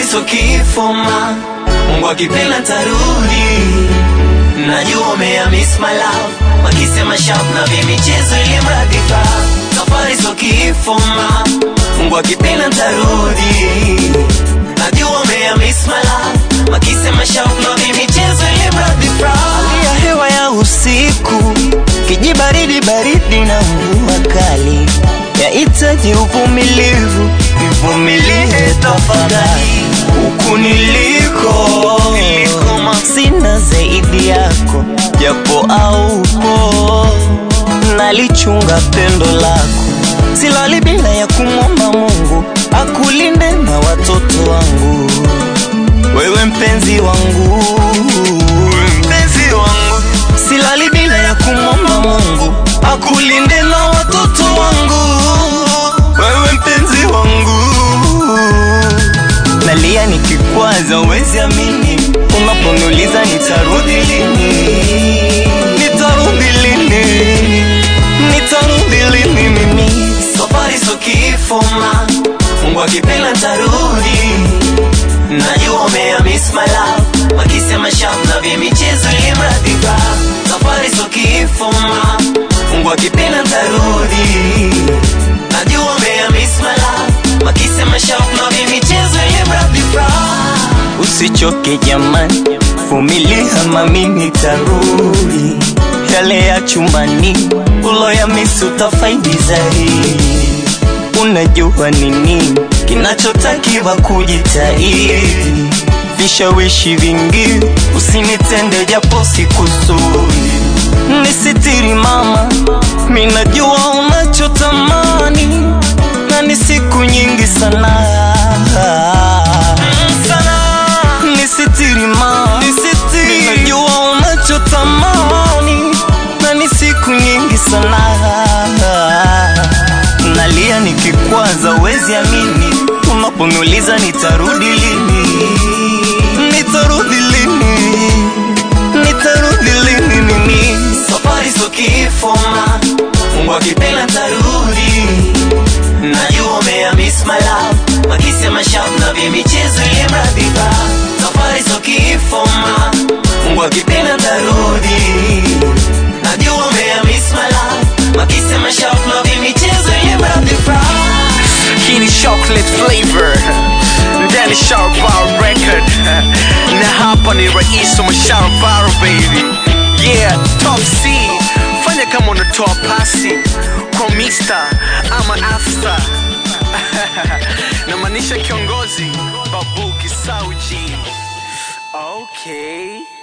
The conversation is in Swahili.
so kifo ma Mungu akipenda tarudi Najua umea miss my love Wakisema sharp na vimichezo ili mradi fa Safari so kifo ma Mungu akipenda tarudi Najua umea miss my love Wakisema sharp na vimichezo ili mradi fa Hali ya hewa ya usiku Kijibaridi baridi na mvua kali Yahitaji uvumilivu Nivumilie tafadhali Huku niliko Sina zaidi yako Japo aupo Nalichunga pendo lako Silali bila ya kumwomba Mungu Akulinde na watoto wangu Wewe mpenzi wangu Mpenzi wangu Silali bila ya kumwomba Mungu Akulinde na watoto wangu Wewe mpenzi wangu Nalia nikikwaza uwezi amini Unaponiuliza nitarudi lini Nitarudi lini Nitarudi lini mimi Safari so kifo ma Mungu akipenda tarudi Najua umea miss my love Wakisema sharp na vimichezo ili mradi ba Safari so kifo ma Mungu akipenda tarudi Najua umea miss my love Wakisema sharp na vimichezo ili mradi ba Usichoke jamani Vumilia mami nitarudi Yale ya chumbani Ulo ya misi utafaidi zaidi Unajua nini kinachotakiwa kujitahidi, vishawishi vingi usinitende japo sikusudi. Nisitiri mama, minajua unachotamani na ni siku nyingi sana sana. Nisitiri mama, minajua unachotamani na ni siku nyingi sana nalia nikikwaza, uwezi amini unaponiuliza nitarudi lini, nitarudi lini, nitarudi lini mimi. Safari so kifo ma, Mungu akipenda tarudi. Najua umea miss my love, wakisema sharp na vimichezo ile mradi ba. Safari so kifo ma, Mungu akipenda tarudi. Najua umea miss my love, wakisema sharp na vimichezo ile mradi ba. Hii ni chocolate flavor ndani Sharparo record na hapa ni rais wa Sharparo baby yeah top C fanya kama unatoa pasi kwa mister ama after namaanisha kiongozi babu kisauji okay